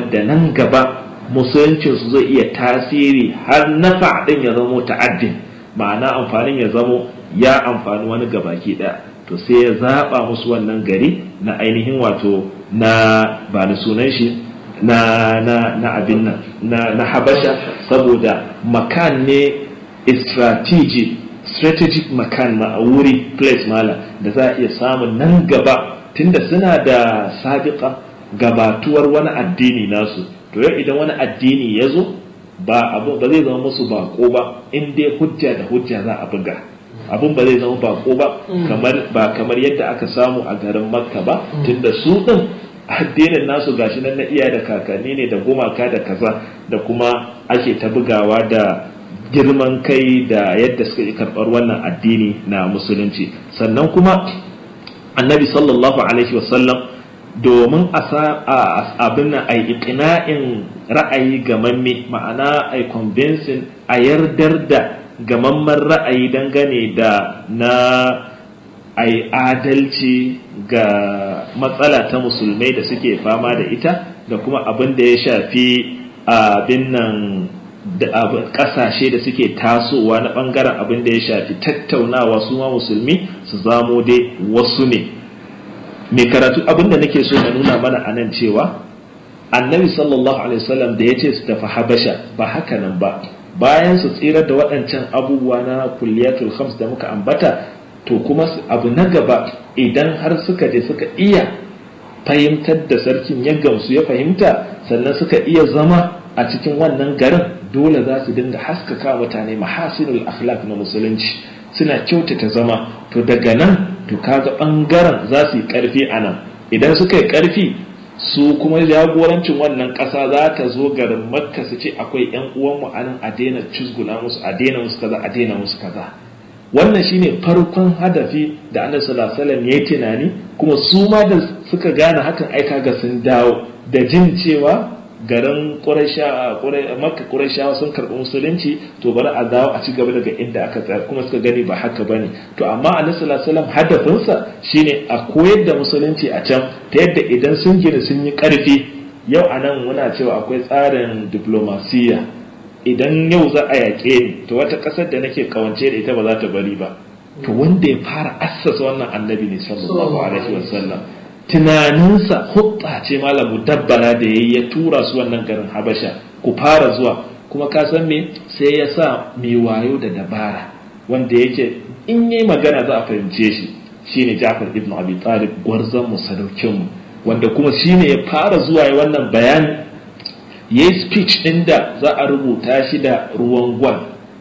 da nan gaba musuluncinsu zai iya tasiri har nafa ɗin ya zamo ta'addin ma'ana amfanin ya zamo ya amfani wani gabaki ɗaya to sai ya zaɓa musu wannan gari na ainihin wato na ba da sunan shi na na na abin nan na, na habasha saboda makan ne strategic strategic makan ma wuri place mala da za a iya samun nan gaba tunda suna da sabiqa gabatuwar wani addini nasu to yau idan wani addini ya zo ba abu ba zai zama musu bako ba in dai hujja da hujja za a buga abun ba zai zama bako ba kamar ba kamar yadda aka samu a garin makka ba tunda su din addinin nasu gashi nan na iya da kakanni ne da gumaka da kaza da kuma ake ta bugawa da girman kai da yadda suka yi karɓar wannan addini na musulunci sannan kuma annabi sallallahu alaihi wasallam domin a abin a yi iqna'in ra'ayi gamamme ma'ana a convincing a yardar da gamamman ra'ayi dangane da na a yi adalci ga matsala ta musulmai da suke fama da ita da kuma abin da ya shafi abin nan da kasashe da suke tasowa na bangaren abin da ya shafi tattaunawa su ma musulmi su zamo dai wasu ne mai karatu abin da nake so na nuna mana a nan cewa annabi sallallahu alaihi wasallam da ya ce su tafi habasha ba haka nan ba bayan su tsirar da waɗancan abubuwa na kulliyatul khams da muka ambata to kuma abu na gaba idan har suka je suka iya fahimtar da sarkin ya gamsu ya fahimta sannan suka iya zama a cikin wannan garin dole za su dinga haskaka mutane mahasinul akhlaq na musulunci suna kyautata zama to daga nan to kaga bangaren za su yi karfi a nan idan suka yi karfi su kuma jagorancin wannan ƙasa za ta zo garin makka su ce akwai yan uwanmu a nan a daina cizguna musu a daina musu kaza a daina musu kaza wannan shine farkon hadafi da annabi sallallahu alaihi wasallam yayi tunani kuma su ma da suka gane hakan ai kaga sun dawo da jin cewa garin makka ƙurashawa sun karɓi musulunci to bari a dawo a ci gaba daga inda aka tsaya kuma suka gani ba haka bane to amma annabi sallallahu alaihi wasallam hadafinsa shine a koyar da musulunci a can ta yadda idan sun gina sun yi ƙarfi yau a nan muna cewa akwai tsarin diplomasiya idan yau za a yaƙe ni to wata ƙasar da nake kawance da ita ba za ta bari ba to wanda ya fara assasa wannan annabi ne sallallahu alaihi wasallam tunaninsa hutsa ce malamu dabbara da yayi ya tura su wannan garin habasha ku fara zuwa kuma ka san me sai ya sa mai wayo da dabara wanda yake in yi magana za a fahimce shi shine Ja'far ibn Abi Talib gwarzon mu sadaukin mu wanda kuma shine ya fara zuwa ya wannan bayani yayi speech din da za a rubuta shi da ruwan gwal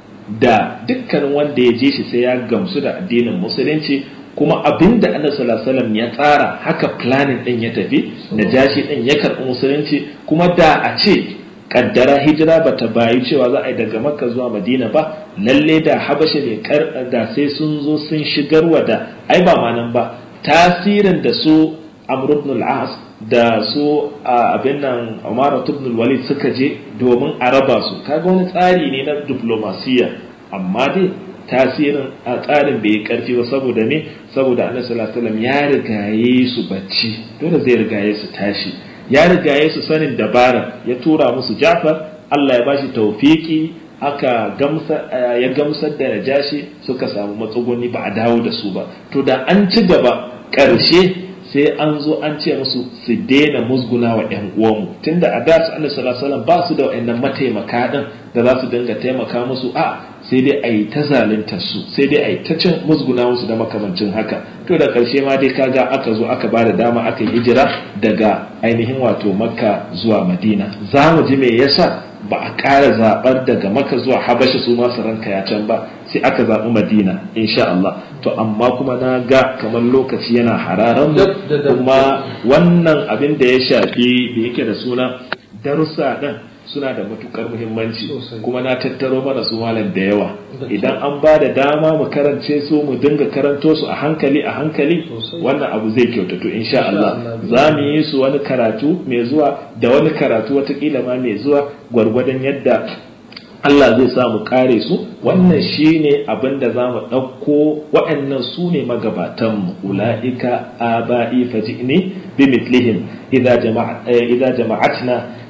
da dukkanin wanda ya je shi sai ya gamsu da addinin musulunci kuma abin da annabi sallallahu alaihi wasallam ya tsara haka planning din ya tafi najashi din ya karɓi musulunci kuma da a ce kaddara hijira bata bayi cewa za a yi daga makka zuwa madina ba lalle da habasha ne da sai sun zo sun shigarwa da ai ba ma nan ba tasirin da su amr ibn al-as da su abin nan umar ibn al-walid suka je domin a raba su kaga wani tsari ne na diplomasiya amma dai tasirin a tsarin bai yi karfi ba saboda me saboda annabi sallallahu alaihi wasallam ya rigaye su bacci dole zai rigaye su tashi ya rigaye su sanin dabara ya tura musu Ja'far Allah ya bashi tawfiki aka gamsa ya gamsar da Najashi suka samu matsuguni ba a dawo da su ba to da an ci gaba ƙarshe sai an zo an ce musu su daina musguna wa ƴan uwanmu tunda a da su annabi sallallahu alaihi wasallam ba su da wayannan mataimaka din da za su dinga taimaka musu a sai dai a yi ta zaluntar su sai dai a yi ta cin musguna musu da makamancin haka to da ƙarshe ma dai kaga aka zo aka ba da dama aka yi hijira daga ainihin wato makka zuwa madina za mu ji me yasa ba a ƙara zaɓar daga makka zuwa habasha su masu ranka ya can ba sai aka zaɓi madina insha Allah to amma kuma na ga kamar lokaci yana hararan mu kuma wannan abin da ya shafi da yake da suna darussa ɗin suna da matukar muhimmanci kuma na tattaro mana su malam da yawa idan an ba da dama mu karance su mu dinga karanto su a hankali a hankali wannan abu zai kyautatu insha Allah za mu yi su wani karatu mai zuwa da wani karatu watakila ma mai zuwa gwargwadon yadda Allah zai sa mu kare su wannan shine abin da za mu ɗauko waɗannan su ne magabatanmu ula'ika aba'i faji'ni bi mitlihim idza jama'atna